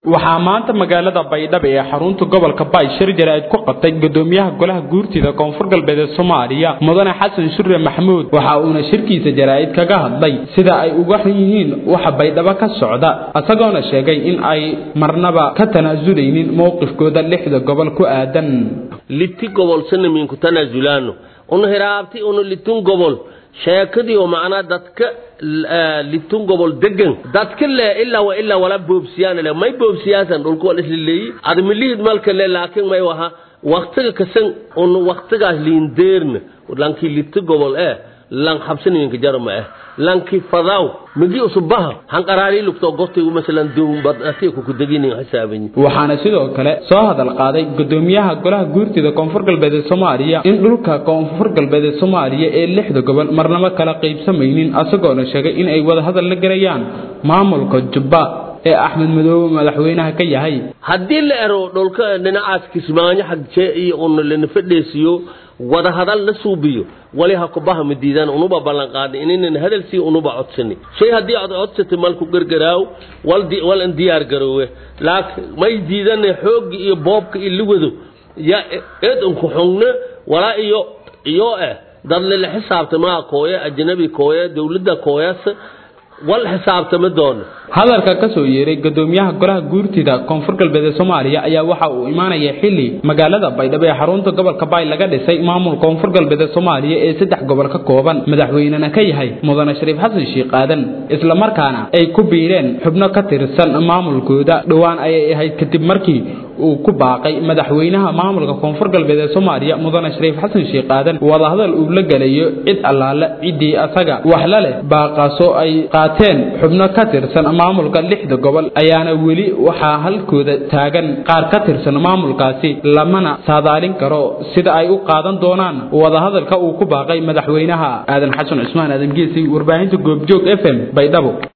waxaa maanta magaalada baydhabo ee xarunta gobolka baay shir jaraa'id ku qabtay gudoomiyaha golaha guurtida koonfur galbeed ee soomaaliya mudane xasan shure maxamuud waxa uuna shirkiisa jaraa'id kaga hadlay sida ay uga xun yihiin waxa baydhabo ka socda isagoona sheegay in ay marnaba ka tanaasuleynin mowqifkooda lixda gobol ku aadan litti gobol sanamiinku tanaasulaano unu hiraabti unu litun gobol sheekadii oo macnaa dadka litun gobol degan dadka le ilaa wa ilaa wala boobsiyaan le may boobsiyaasan dhulku wal isla leeyi ad milihid malka le laakiin may waha waqtiga kasan un waqtigaas liindeerna lankii litti gobol eh lan habsaniminka jarma eh lanki fadaw migi usubaha hanqaraari lugto gotigu masalan duumbadati ku kudaginin xisaabanyi waxaana sidoo kale soo hadal qaaday gudoomiyaha golaha guurtida koonfur galbeed ee soomaaliya in dhulka koonfur galbeed ee soomaaliya ee lixda gobol marnaba kala qaybsamaynin isagoona sheegay in ay wada hadal la gelayaan maamulka jubba ee axmed madoobe madaxweynaha ka yahay haddii la ero dhulka dhinacaas kismaayo xagjee iyo un lana fadheesiyo wada hadal la suubiyo wali ha kubaha madiidaan unuba ballan qaadnay inaynan hadal sii unuba codsani shay haddii aad codsatay malku gargaraaw wal an diyaar garoowe laakiin may diidane xoogga iyo boobka iyo liwado ya eed unku xungna walaa iyo iyo eh dad lala xisaabtamaa kooya ajnabi kooya dowladda kooyas wal xisaabtama doono hadalka ka soo yeeray gudoomiyaha golaha guurtida koonfur galbeed ee soomaaliya ayaa waxa uu imaanaya xilli magaalada baydhabo ee xarunta gobolka baay laga dhisay maamul koonfur galbeed ee soomaaliya ee saddex gobol ka kooban madaxweynena ka yahay mudane shariif xasan sheekh aadan islamarkaana ay ku biireen xubno ka tirsan maamulkooda dhowaan ayay ahayd kadib markii uu ku baaqay madaxweynaha maamulka koonfur galbeed ee soomaaliya mudane shariif xasan sheekh aadan wadahadal uu la gelayo cid allaale ciddii asaga waxla leh baaqaasoo ay qaateen xubno ka tirsan maamulka lixda gobol ayaana weli waxaa halkooda taagan qaar ka tirsan maamulkaasi lamana saadaalin karo sida ay u qaadan doonaan wadahadalka uu ku baaqay madaxweynaha aadan xasan cusmaan aadan geesi warbaahinta goobjoog f m baydhabo